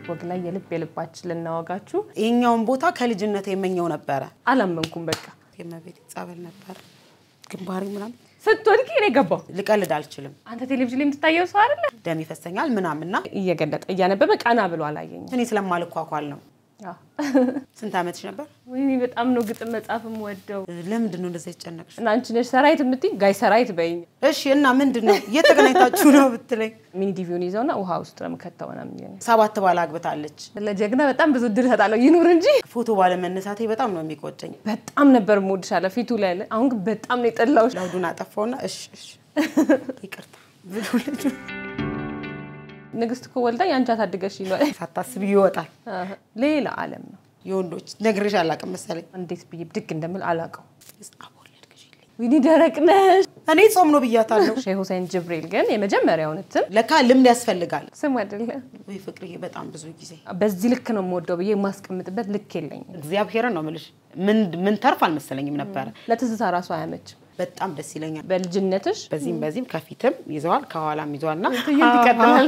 ወግ ላይ የልብ የልባችን ልናወጋችሁ ይሄኛውን ቦታ ከልጅነት የመኘው ነበረ። አላመንኩም። በቃ የመቤት ጸበል ነበር ግንባሬ ምናምን ስትወድቂ እኔ ገባሁ። ልቀልድ አልችልም። አንተ ቴሌቪዥን ላይ የምትታየው ሰው አይደለ? ደም ይፈሰኛል ምናምንና እየገለጠ እያነበበ ቀና ብሎ አላየኝም። እኔ ስለማልኳኳል ነው። አዎ። ስንት ዓመትሽ ነበር? ወይኔ በጣም ነው ግጥም መጻፍም ወደው ለምንድን ነው እንደዛ የተጨነቅሽ? እና አንቺ ነሽ ሰራዊት የምትይኝ ጋይ ሰራዊት በይኝ። እሺ እና ምንድን ነው እየተገናኝታችሁ ነው ብትለኝ፣ ሚኒ ዲቪውን ይዘውና ውሃ ውስጥ ነው የምከተው ምናምን ይለኛል። ሰባት ባል አግብታለች። ለጀግና በጣም ብዙ እድል እሰጣለሁ ይኑር እንጂ ፎቶ ባለመነሳቴ በጣም ነው የሚቆጨኝ። በጣም ነበር የምወድሻለሁ ፊቱ ላይ ያለ። አሁን ግን በጣም ነው የጠላሁሽ። ለውዱን አጠፋውና እሺ እሺ ይቅርታ ብሎ ልጁ ንግስት እኮ ወልዳኝ አንቺ አሳድገሽ ይሏል። ሳታስብ ይወጣል። ሌላ ዓለም ነው። የወንዶች ነግሬሽ አላውቅም መሰለኝ። እንዴት ብዬ ብድግ እንደምል አላውቀው። አቦለድ ግዢልኝ። ዊኒ ደረቅ ነሽ። እኔ ጾም ነው ብያታለሁ። ሼህ ሁሴን ጅብሪል ግን የመጀመሪያውን እትም ለካ ልምድ ያስፈልጋል። ስም አይደለ ወይ ፍቅርዬ፣ በጣም ብዙ ጊዜ በዚህ ልክ ነው የምወደው ብዬ የማስቀምጥበት ልክ የለኝም። እግዚአብሔርን ነው የምልሽ። ምን ምን ተርፍ አልመሰለኝም ነበረ። ለትዝታ ራሱ አያመችም። በጣም ደስ ይለኛል። በልጅነትሽ በዚህም በዚህም ከፊትም ይዘዋል ከኋላም ይዘዋል እና ትዕይንት ይቀጥላል።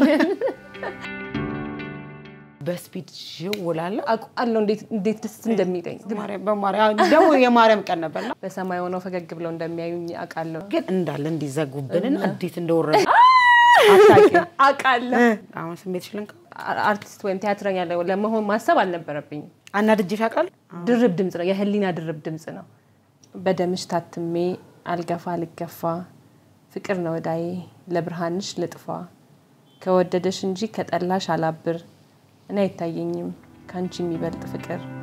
በስፒድ ውላለ አውቃለሁ እንዴት እንዴት ደስ እንደሚለኝ በማርያም ደግሞ የማርያም ቀን ነበርና በሰማይ ሆነው ፈገግ ብለው እንደሚያዩኝ አውቃለሁ ግን እንዳለ እንዲዘጉብንና እንዴት እንደወረደ አታውቂም። አውቃለሁ። አሁን ስሜትሽ ልንካ አ- አርቲስት ወይም ቲያትረኛ ለ- ለመሆን ማሰብ አልነበረብኝም። አናድጄሽ አውቃለሁ። ድርብ ድምፅ ነው፣ የህሊና ድርብ ድምፅ ነው። በደምሽ ታትሜ አልገፋ ልገፋ ፍቅር ነው እዳዬ ለብርሃንሽ ልጥፋ ከወደደሽ እንጂ ከጠላሽ አላብር እኔ አይታየኝም ከአንቺ የሚበልጥ ፍቅር